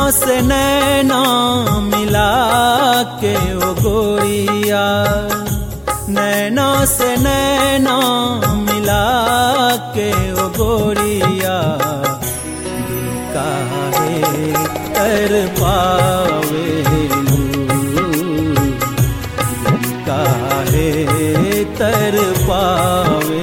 से नैना मिला के ओ गोरिया नैना से नैना मिला के ओ गोरिया दिल काहे कर पावे काहे तर पावे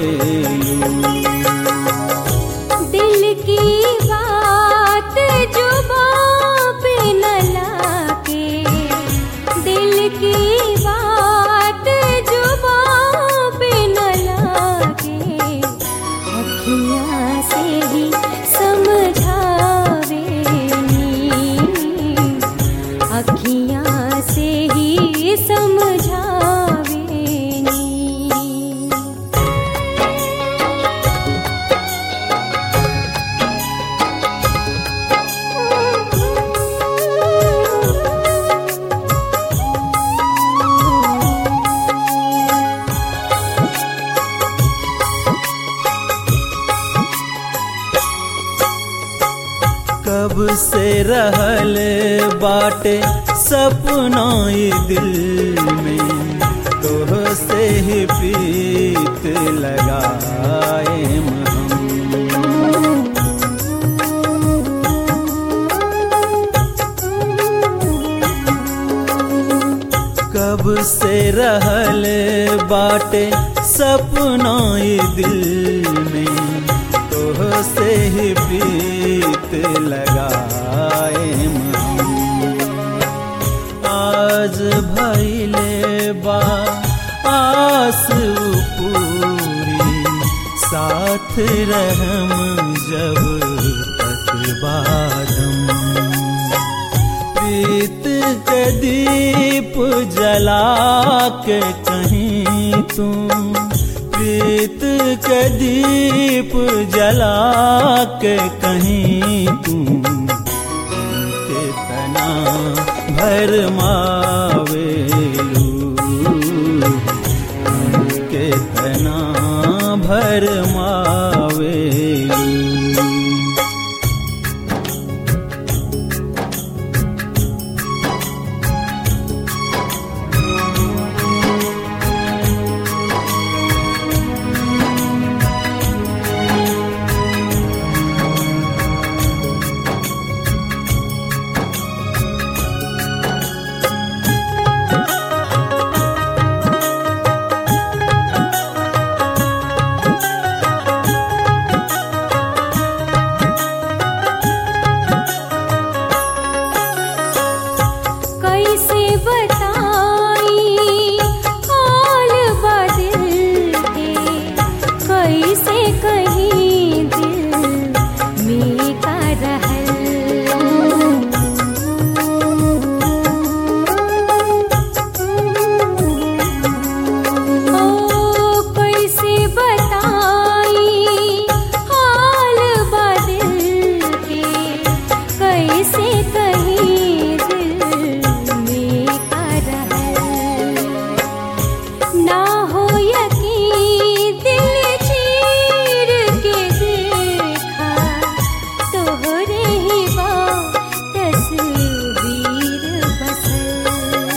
दिल की बात जुबां पे न लाके दिल की बात जुबां पे न लाके अखियाँ से ही समझावे नी अखियाँ से ही समझावे नी कब से रहल बाटे सपना ई दिल में तोह से ही प्रीत लगाए हम कब से रहल बाटे सपना ई दिल में तोह से ही प्रीत लगाए हम आज भैले बा आस पूरी साथ रहम जब तक बादम प्रीत के दीप जला के कहीं तुम प्रीत के दीप जला के कहीं तुम कितना भर मावेलू कितना भर मावेलू कैसे बताई हाल बदिल के कैसे कहीं दिल में का रहल ओ कैसे बताई हाल बदिल के कैसे कहीं दिल में का रहल ना हो यकीन दिल चीर के देखा तोहरे ही बा तस्वीर बसल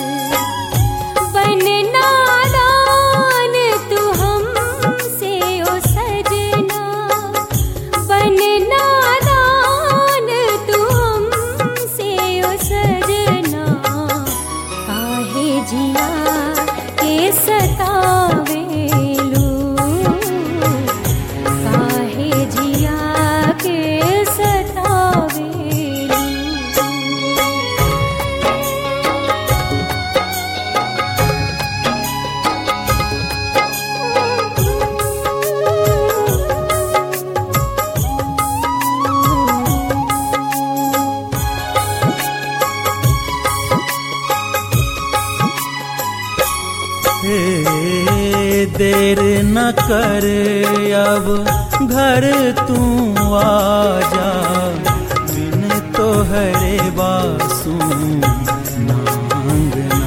बन नादान तू हमसे ओ सजना बन नादान तू हमसे ओ सजना काहे जिया के सतावेलू काहे जिया के सतावेलू हे देर न कर अब घर तू आजा बिन तोहरे बासु नांगना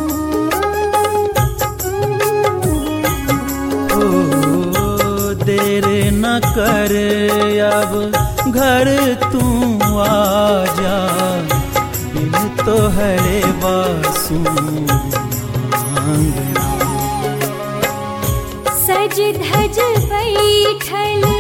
ओ देर न कर अब घर तू आजा बिन तोहरे बासु सज धज बैठल